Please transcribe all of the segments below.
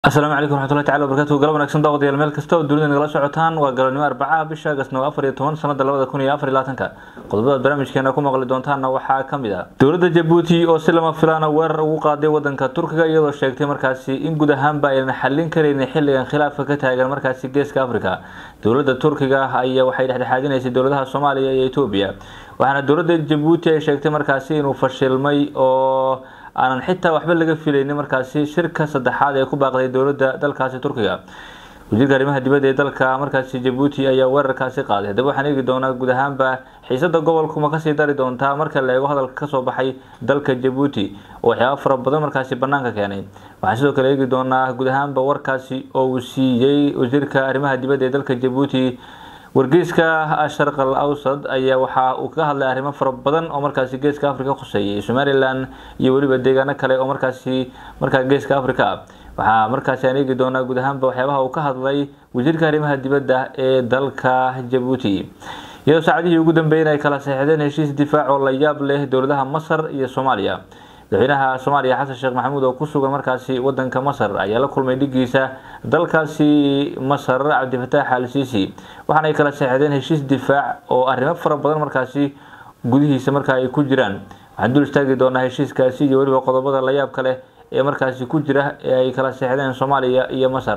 asalaamu calaykum waraxmatullahi tacala wabarakatuhu galab wanaagsan daawadayaal meel kasta oo dunida nagala socotaan waa galabnimo arbacaha bisha agasnimo afar iyo toban sanada labada kun iyo afar iyo labaatanka qodobadaad barnaamijkeena ku maqli doontaanna waxaa ka mid ah dowladda jabuuti oo si lama filaana weerar ugu qaaday wadanka turkiga iyadoo sheegtay markaasi in guud ahaanba aynan xallin karaynin xilligan khilaafka ka taagan markaasi geeska africa dowladda turkiga ayaa waxay dhexdhexaadinaysay dowladaha soomaaliya iyo etoobiya waxaana dowladda jabuuti ay sheegtay markaasi inuu fashilmay oo aanan xitaa waxba laga filaynin markaasi shirka saddexaad ee ku baaqday dowladda dalkaasi turkiga wasiirka arrimaha dibadda ee dalka markaasi jabuuti ayaa weerarkaasi qaaday haddaba waxaan eegi doonaa guud ahaanba xiisada gobolku ma kasii dari doontaa marka la eego hadalka kasoo baxay dalka jabuuti oo waxyaaba fara badan markaasi banaanka keenay waxaan sidoo kale eegi doonaa guud ahaanba warkaasi oo uu siiyey wasiirka arrimaha dibadda ee dalka jabuuti wargeyska sharqal awsad ayaa waxa uu kaga hadlay arrimo fara badan oo markaasi geeska africa khuseeyay somalilan iyo weliba deegaano kale oo markaasi markaa geeska africa waxaa markaasi aan eegi doonaa guud ahaanba waxyaabaha uu ka hadlay wasiirka arrimaha dibadda ee dalka jabuuti iyadoo saacadihii ugu dambeeyeen ay kala saxeexdeen heshiis difaac oo la yaab leh dowladaha masar iyo soomaaliya madaxweynaha soomaaliya xasan sheekh maxamuud oo ku sugan markaasi wadanka masar ayaa la kulmay dhigiisa dalkaasi masar cabdifataax al siisi waxaana ay kala saxeexdeen heshiis difaac oo arrimo fara badan markaasi gudihiisa markaa ay ku jiraan waxaan dul istaagi doonaa heshiiskaasi iyo weliba qodobada la yaabka leh ee markaasi ku jira ee ay kala saxeexdeen soomaaliya iyo masar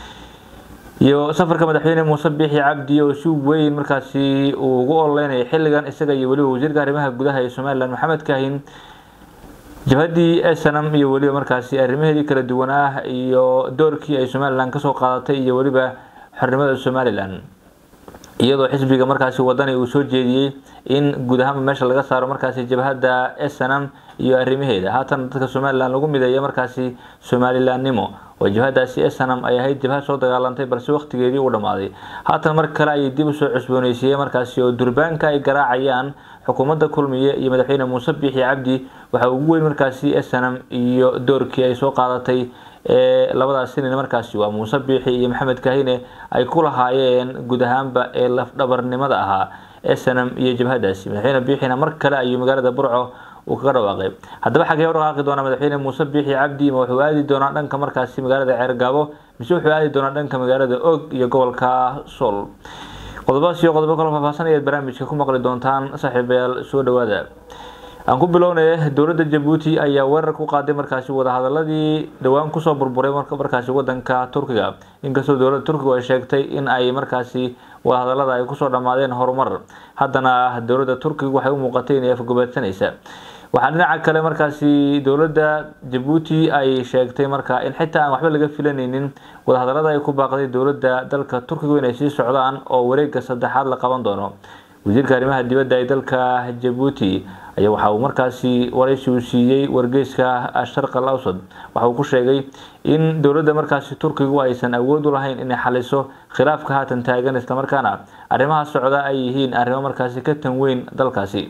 iyo safarka madaxweyne muuse biixi cabdi oo si weyn markaasi uu ugu ololeynaya xilligan isaga iyo weliba wasiirka arrimaha gudaha ee somalilan maxamed kaahin jabhaddii snm iyo weliba markaasi arrimaheedii kala duwan ah iyo doorkii ay somalilan kasoo qaadatay iyo weliba xornimada somalilan iyadoo xisbiga markaasi wadani uu soo jeediyey in guud ahaanba meesha laga saaro markaasi jabhadda snm iyo arrimaheeda haatan dadka somalilan lagu mideeya markaasi somalilanimo oo jabhadaasi snm ay ahayd jabhad soo dagaalantay balse waqtigeedii uu dhammaaday haatan mar kale ayay dib usoo cusbooneysiiyey markaasi oo durbaanka ay garaacayaan xukuumadda kulmiye iyo madaxweyne muuse biixi cabdi waxaa ugu weyn markaasi snm iyo doorkii ay soo qaadatay ee labadaas sinin markaasi waa muuse biixi iyo maxamed kahine ay ku lahaayeen guud ahaanba ee lafdhabarnimada ahaa snm iyo jabhadaasi madaxweyne biixina mar kale ayuu magaalada burco uu kaga dhawaaqay haddaba xagee u dhaqaaqi doonaa madaxweyne muuse biixi cabdi ma wuxuu aadi doonaa dhanka markaasi magaalada ceergaabo mise wuxuu aadi doonaa dhanka magaalada og iyo gobolka sool qodobadaas iyo qodobo kalo faahfaahsan ayaad barnaamijka ku maqli doontaan saaxiibayaal soo dhawaada aan ku bilownay dowladda jabuuti ayaa weerar ku qaaday markaasi wadahadaladii dhowaan kusoo burburay markaasi wadanka turkiga inkastoo dowladda turkigu ay sheegtay in ay markaasi wadahadalada ay kusoo dhammaadeen horumar haddana dowladda turkigu waxay u muuqatay inay afgobaadsanaysa waxaa dhinaca kale markaasi dowladda jabuuti ay sheegtay markaa in xitaa aan waxba laga filanaynin wadahadalada ay ku baaqday dowladda dalka turkigu inay sii socdaan oo wareega saddexaad la qaban doono wasiirka arrimaha dibadda ee dalka jabuuti ayaa waxa uu markaasi waraysi uu siiyey wargeyska sharqal awsad waxa uu ku sheegay in dowladda markaasi turkigu aysan awood u lahayn inay xaliso khilaafka haatan taagan islamarkaana arrimaha socda ay yihiin arrimo markaasi ka tan weyn dalkaasi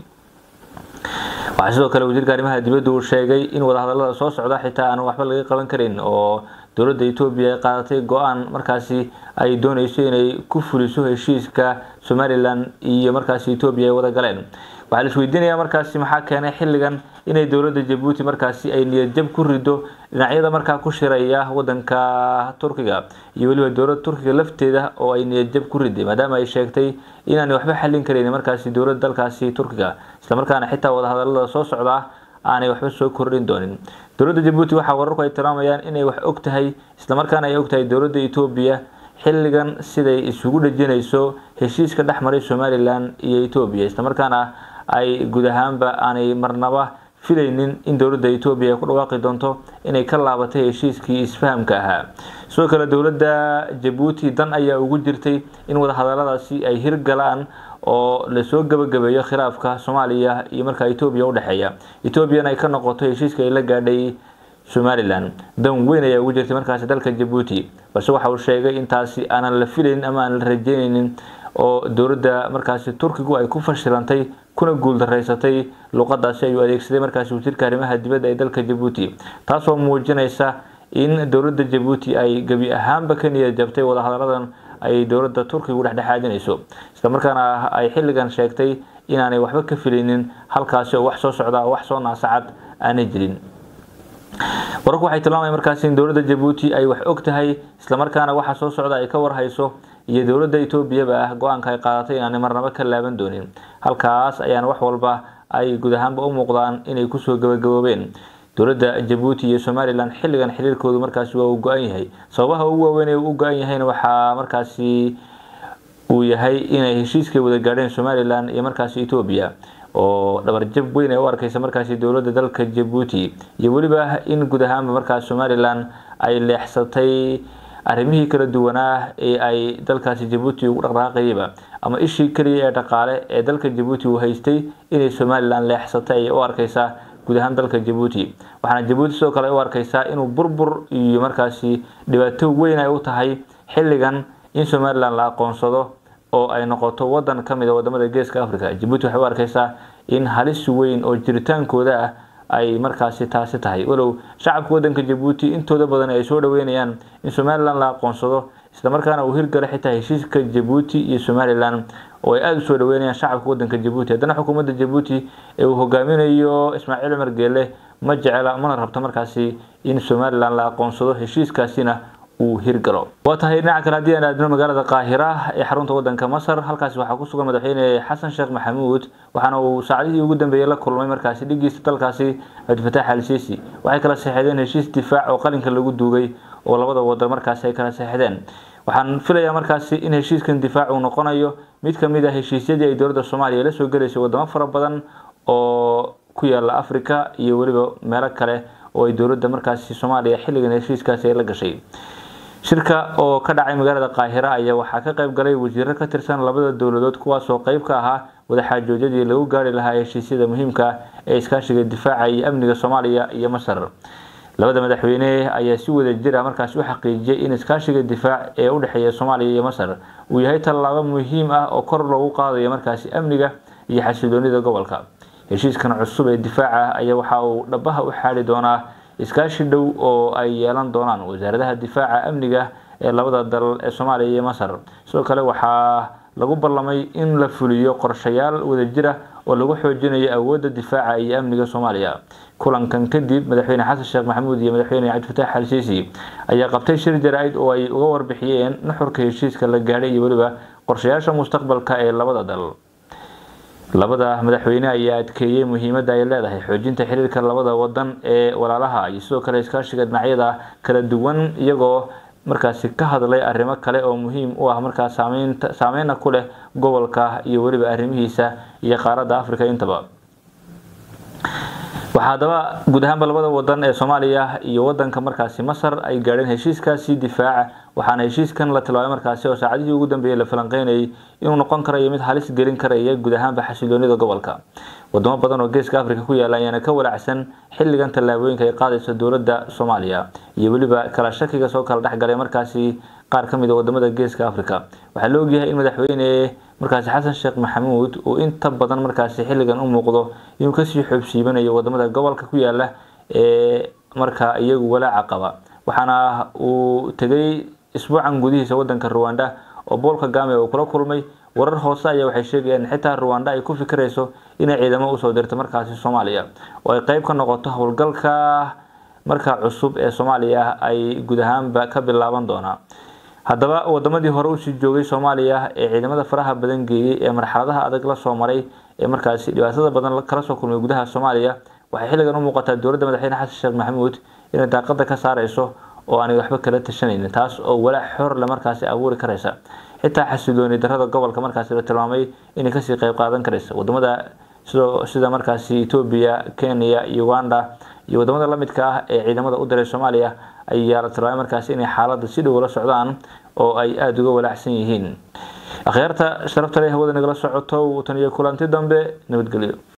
waxaa sidoo kale wasiirka arrimaha dibadda uu sheegay in wadahadalada soo socda xitaa aan waxba laga qaban karin oo dowladda etoobiya ay qaadatay go-aan markaasi ay dooneyso inay ku fuliso heshiiska somalilan iyo markaasi etoobiya ay wada galeen waxaa la isweydiinayaa markaasi maxaa keenay xilligan inay dowladda jabuuti markaasi ay niyadjab ku rido dhinacyada markaa ku shiraya wadanka turkiga iyo weliba dowladda turkiga lafteeda oo ay niyadjab ku riday maadaama ay sheegtay inaanay waxba xallin kareyn markaasi dowladda dalkaasi turkiga islamarkaana xitaa wadahadalada soo socda aanay waxba soo kordhin doonin dowladda jabuuti waxaa wararku ay tilmaamayaan inay wax og tahay islamarkaana ay og tahay dowladda etoobiya xilligan siday isugu dhejinayso heshiiska dhex maray somalilan iyo etoobiya islamarkaana ay guud ahaanba aanay marnaba filaynin in dowladda etoobiya ay ku dhawaaqi doonto inay ka laabatay heshiiskii isfahamka ahaa sidoo kale dowladda jabuuti dan ayaa ugu jirtay in wadahadaladaasi ay hirgalaan oo lasoo gabagabeeyo khilaafka soomaaliya iyo markaa etoobiya udhexeeya etoobiyana ay ka noqoto heshiiska ay la gaadhay somalilan dan weyn ayaa ugu jirtay markaasi dalka jabuuti balse waxa uu sheegay intaasi aanan la filaynin ama aan la rajeynaynin oo dowladda markaasi turkigu ay ku fashilantay kuna guuldaraysatay luqadaasi ayuu adeegsaday markaasi wasiirka arrimaha dibadda ee dalka jabuuti taasoo muujinaysa in dowladda jabuuti ay gebi ahaanba ka niyad jabtay wadahadaladan ay dowladda turkigu dhexdhexaadinayso islamarkaana ay xilligan sheegtay inaanay waxba ka filaynin halkaasi oo wax soo socda wax soo naasacad aanay jirin wararku waxay tilmaamaya markaasi in dowladda jabuuti ay wax og tahay islamarkaana waxa soo socda ay ka warhayso iyo dowladda etoobiyaba ah go-aanka ay qaadatay inaanay marnabo ka laaban doonin halkaas ayaana wax walba ay guud ahaanba u muuqdaan inay kusoo gabagaboobeen dowladda jabuuti iyo somalilan xilligan xiriirkoodu markaasi waa uu go-an yahay sababaha ugu waaweyn ee uu u go-an yahayna waxaa markaasi uu yahay inay heshiiskay wada gaadheen somalilan iyo markaasi etoobiya oo dhabarjab weyn ay u arkeysa markaasi dowladda dalka jabuuti iyo weliba in guud ahaanba markaas somalilan ay leexsatay arrimihii kala duwanaa ee ay dalkaasi jabuuti ugu dhaqdhaqaaqayaba ama ishii keliya ee dhaqaale ee dalka jabuuti uu haystay inay somalilan leexsatay ayay u arkeysaa guud ahaan dalka jabuuti waxaana jabuuti sidoo kale u arkeysaa inuu burbur iyo markaasi dhibaato weyn ay u tahay xilligan in somalilan la aqoonsado oo ay noqoto wadan kamid a wadamada geeska africa jabuuti waxay u arkeysaa in halis weyn oo jiritaankooda ah ay markaasi taasi tahay walow shacabka wadanka jabuuti intooda badan ay soo dhaweynayaan in somalilan la aqoonsado islamarkaana uu hirgala xitaa heshiiska jabuuti iyo somalilan oo ay aada usoo dhaweynayaan shacabka wadanka jabuuti haddana xukuumadda jabuuti ee uu hogaaminayo ismaaciil cumar geele ma jecela mana rabto markaasi in somalilan la aqoonsado heshiiskaasina uu hirgalo waa tahay dhinaca kale haddii aan aadno magaalada qaahira ee xarunta wadanka masar halkaasi waxaa ku sugan madaxweyne xasan sheekh maxamuud waxaana uu saacadihii ugu dambeeyey la kulmay markaasi dhigiisa dalkaasi cabdifataax al siisi waxay kala seexdeen heshiis difaac oo qalinka lagu duugay oo labada wadan markaasi ay kala seexdeen waxaan filayaa markaasi in heshiiskan difaac uu noqonayo mid kamid ah heshiisyadii ay dowladda soomaaliya la soo gelaysay wadamo fara badan oo ku yaala africa iyo weliba meelo kale oo ay dowladda markaasi soomaaliya xilligan heshiiskaasi ay la gashay shirka oo ka dhacay magaalada qaahira ayaa waxaa ka qayb galay wasiiro ka tirsan labada dowladood kuwaasoo qayb ka ahaa wadaxaajoodyadii lagu gaari lahaa heshiisyada muhiimka ee iskaashiga difaaca iyo amniga soomaaliya iyo masar labada madaxweyne ayaa si wada jir ah markaasi u xaqiijiyay in iskaashiga difaac ee u dhexeeya soomaaliya iyo masar uu yahay tallaabo muhiim ah oo kor loogu qaadayo markaasi amniga iyo xasiloonida gobolka heshiiskan cusub ee difaaca ayaa waxa uu dhabaha u xaadi doonaa iskaashi dhow oo ay yeelan doonaan wasaaradaha difaaca amniga ee labada dal ee soomaaliya iyo masar sidoo kale waxaa lagu ballamay in la fuliyo qorshayaal wadajir ah oo lagu xoojinayo awoodda difaaca iyo amniga soomaaliya kulankan kadib madaxweyne xasan sheekh maxamuud iyo madaxweyne cabdifataax al siisi ayaa qabtay shir jaraa-id oo ay uga warbixiyeen nuxurka heshiiska la gaadhay iyo weliba qorshayaasha mustaqbalka ee labada dal labada madaxweyne ayaa adkeeyey muhiimadda ay leedahay xoojinta xiriirka labada wadan ee walaalaha iyo sidoo kale iskaashiga dhinacyada kala duwan iyagoo markaasi ka hadlay arrimo kale oo muhiim u ah markaas saameynta saameyna ku leh gobolka iyo weliba arrimihiisa iyo qaaradda africa intaba waxaa haddaba guud ahaanba labada wadan ee soomaaliya iyo wadanka markaasi masar ay gaadheen heshiiskaasi difaaca waxaana heshiiskan la tilmaamay markaasi oo saacadihii ugu dambeeyey la falanqeynayay inuu noqon karayo mid halis gelin karaya guud ahaanba xasiloonida gobolka wadamo badan oo geeska africa ku yaala ayaana ka walacsan xilligan tallaabooyinka ay qaadayso dowladda soomaaliya iyo weliba kala shakiga soo kala dhexgalay markaasi qaar kamid a wadamada geeska africa waxaa la ogyahay in madaxweyne markaasi xasan sheekh maxamuud uu inta badan markaasi xilligan u muuqdo inuu kasii xoobsiibanayo wadamada gobolka ku yaala ee markaa iyagu walaaca qaba waxaana uu tegay isbuucan gudihiisa wadanka ruwanda oo bool kagame uu kula kulmay warar hoose ayaa waxay sheegayaan in xitaa ruwanda ay ku fikirayso inay ciidamo usoo dirto markaasi soomaaliya oo ay qeyb ka noqoto howlgalka markaa cusub ee soomaaliya ay guud ahaanba ka bilaaban doonaa haddaba wadamadii hore usii joogay soomaaliya ee ciidamada faraha badan geeyey ee marxaladaha adag la soo maray ee markaasi dhibaatada badan kala soo kulmay gudaha soomaaliya waxay xilligan u muuqataa dowladda madaxweyne xasan sheekh maxamuud inay daaqada ka saareyso oo aanay waxba kala tashanaynin taas oo walaac xor le markaasi abuuri karaysa xitaa xasilooni darada gobolka markaasi la tilmaamay inay kasii qeyb qaadan karaysa wadamada sidoo sida markaasi etoobiya kenya uganda iyo wadamada lamidka ah ee ciidamada u diray soomaaliya ayaa la tilmaamay markaasi inay xaaladda si dhow la socdaan oo ay aada uga walaacsan yihiin akhyaarta sharafta leh hawada nagala socoto tan iyo kulanti dambe nabadgelyo